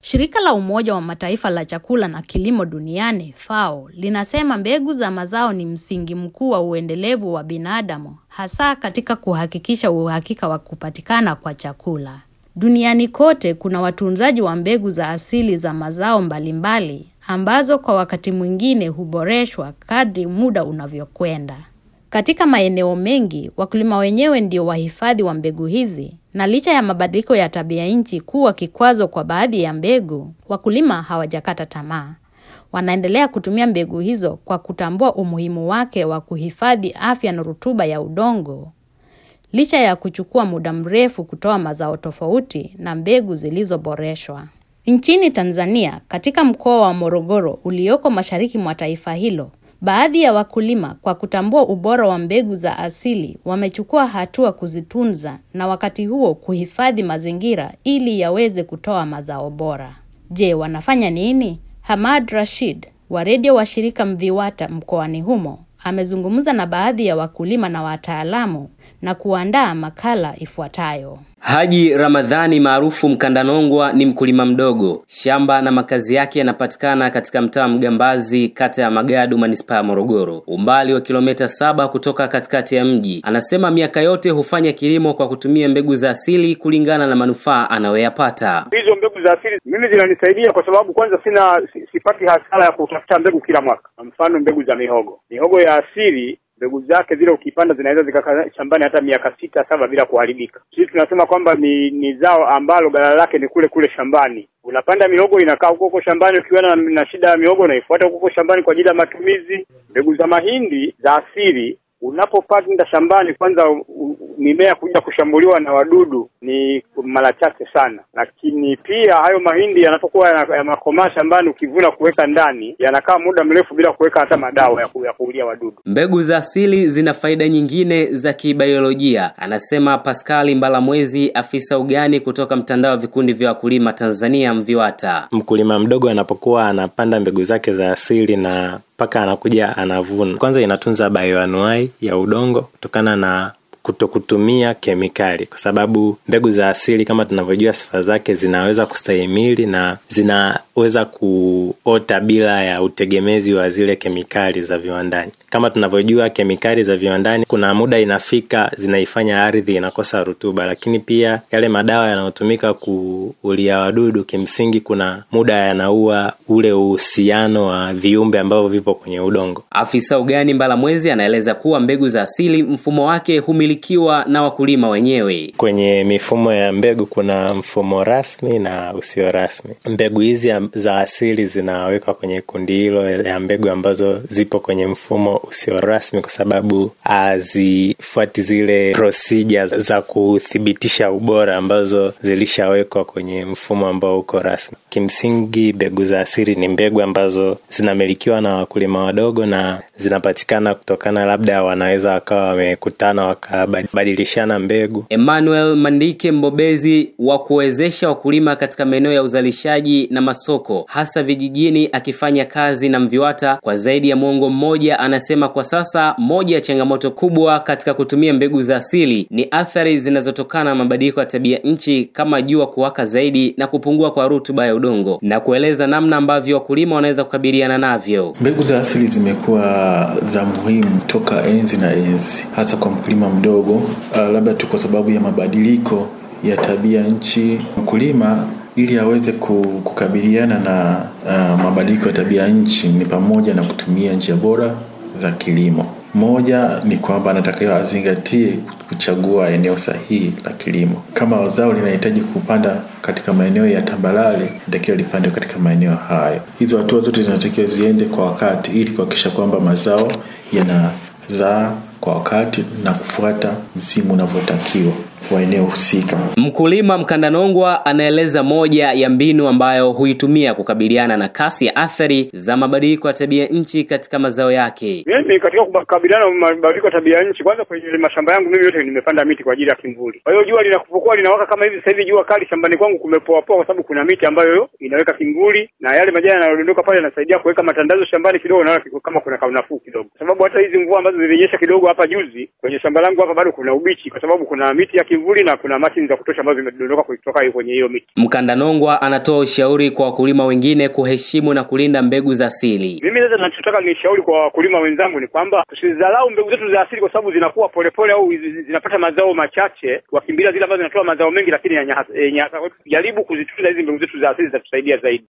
Shirika la Umoja wa Mataifa la chakula na kilimo duniani FAO linasema mbegu za mazao ni msingi mkuu wa uendelevu wa binadamu, hasa katika kuhakikisha uhakika wa kupatikana kwa chakula. Duniani kote kuna watunzaji wa mbegu za asili za mazao mbalimbali ambazo kwa wakati mwingine huboreshwa kadri muda unavyokwenda. Katika maeneo mengi, wakulima wenyewe ndio wahifadhi wa mbegu hizi, na licha ya mabadiliko ya tabia nchi kuwa kikwazo kwa baadhi ya mbegu, wakulima hawajakata tamaa. Wanaendelea kutumia mbegu hizo kwa kutambua umuhimu wake wa kuhifadhi afya na rutuba ya udongo. Licha ya kuchukua muda mrefu kutoa mazao tofauti na mbegu zilizoboreshwa. Nchini Tanzania, katika mkoa wa Morogoro ulioko mashariki mwa taifa hilo, baadhi ya wakulima kwa kutambua ubora wa mbegu za asili wamechukua hatua kuzitunza na wakati huo kuhifadhi mazingira ili yaweze kutoa mazao bora. Je, wanafanya nini? Hamad Rashid wa redio wa shirika Mviwata mkoani humo amezungumza na baadhi ya wakulima na wataalamu na kuandaa makala ifuatayo. Haji Ramadhani maarufu Mkandanongwa ni mkulima mdogo. Shamba na makazi yake yanapatikana katika mtaa Mgambazi, kata ya Magadu, manispaa ya Morogoro, umbali wa kilomita saba kutoka katikati ya mji. Anasema miaka yote hufanya kilimo kwa kutumia mbegu za asili kulingana na manufaa anayoyapata. Hizo mbegu za asili mimi zinanisaidia kwa sababu kwanza sina sipati hasara ya kutafuta mbegu kila mwaka. Kwa mfano mbegu za mihogo, mihogo ya asili mbegu zake zile ukipanda zinaweza zikakaa shambani hata miaka sita saba bila kuharibika. Sisi tunasema kwamba ni ni zao ambalo ghala lake ni kule kule shambani. Unapanda mihogo inakaa huko huko shambani, ukiwa na, na shida ya mihogo unaifuata huko huko shambani kwa ajili ya matumizi. Mbegu za mahindi za asili unapopanda shambani, kwanza mimea kuja kushambuliwa na wadudu ni mara chache sana, lakini pia hayo mahindi yanapokuwa yanakomaa shambani, ukivuna kuweka ndani, yanakaa muda mrefu bila kuweka hata madawa ya, ku, ya kuulia wadudu. Mbegu za asili zina faida nyingine za kibiolojia, anasema Paskali Mbalamwezi, afisa ugani kutoka mtandao wa vikundi vya wakulima Tanzania MVIWATA. Mkulima mdogo anapokuwa anapanda mbegu zake za asili na mpaka anakuja anavuna, kwanza inatunza bioanuai ya udongo kutokana na kutokutumia kemikali, kwa sababu mbegu za asili kama tunavyojua sifa zake zinaweza kustahimili na zinaweza kuota bila ya utegemezi wa zile kemikali za viwandani. Kama tunavyojua kemikali za viwandani, kuna muda inafika zinaifanya ardhi inakosa rutuba, lakini pia yale madawa yanayotumika kuulia wadudu, kimsingi kuna muda yanaua ule uhusiano wa viumbe ambavyo vipo kwenye udongo. Afisa ugani Mbalamwezi anaeleza kuwa mbegu za asili mfumo wake humilikiwa na wakulima wenyewe. Kwenye mifumo ya mbegu kuna mfumo rasmi na usio rasmi. Mbegu hizi za asili zinawekwa kwenye kundi hilo ya mbegu ambazo zipo kwenye mfumo usio rasmi, kwa sababu hazifuati zile procedures za kuthibitisha ubora ambazo zilishawekwa kwenye mfumo ambao uko rasmi. Kimsingi, mbegu za asili ni mbegu ambazo zinamilikiwa na wakulima wadogo na zinapatikana kutokana, labda wanaweza wakawa wamekutana wakabadilishana mbegu. Emmanuel Mandike, mbobezi wa kuwezesha wakulima katika maeneo ya uzalishaji na masoko, hasa vijijini, akifanya kazi na MVIWATA kwa zaidi ya mwongo mmoja, anasema kwa sasa moja ya changamoto kubwa katika kutumia mbegu za asili ni athari zinazotokana na mabadiliko ya tabia nchi kama jua kuwaka zaidi na kupungua kwa rutuba ya udongo, na kueleza namna ambavyo wakulima wanaweza kukabiliana navyo. Mbegu za asili zimekuwa za muhimu toka enzi na enzi, hasa kwa mkulima mdogo. Uh, labda tu kwa sababu ya mabadiliko ya tabia nchi, mkulima ili aweze kukabiliana na uh, mabadiliko ya tabia nchi ni pamoja na kutumia njia bora za kilimo. Moja ni kwamba anatakiwa azingatie kuchagua eneo sahihi la kilimo. Kama zao linahitaji kupanda katika maeneo ya tambalale, inatakiwa lipande katika maeneo hayo. Hizo hatua zote zinatakiwa ziende kwa wakati, ili kuhakikisha kwamba mazao yanazaa kwa wakati na kufuata msimu unavyotakiwa wa eneo husika. Mkulima Mkandanongwa anaeleza moja ya mbinu ambayo huitumia kukabiliana na kasi ya athari za mabadiliko ya tabia nchi katika mazao yake. Mimi katika kukabiliana na mabadiliko ya tabia nchi, kwanza kwenye mashamba yangu mimi yote nimepanda miti kwa ajili ya kimvuli. Kwa hiyo jua linapokuwa linawaka kama hivi sasa hivi, jua kali shambani kwangu kumepoa poa, kwa sababu kuna miti ambayo inaweka kimvuli na yale majani yanayodondoka pale yanasaidia kuweka matandazo shambani kidogo, naona kama kuna kaunafuu kidogo, kwa sababu hata hizi mvua ambazo zilinyesha kidogo hapa juzi kwenye shamba langu hapa bado kuna ubichi, kwa sababu kuna miti ya kivuli na kuna mashine za kutosha ambazo zimedondoka kutoka kwenye hiyo miti. Mkandanongwa anatoa ushauri kwa wakulima wengine kuheshimu na kulinda mbegu za asili. Mimi sasa ninachotaka nishauri kwa wakulima wenzangu ni kwamba tusidharau mbegu zetu za asili kwa sababu zinakuwa polepole au zi- zinapata mazao machache, wakimbilia zile ambazo zinatoa mazao mengi lakini yenye hasa- yenye hasa. Jaribu kuzitunza hizi mbegu zetu za asili zitatusaidia zaidi.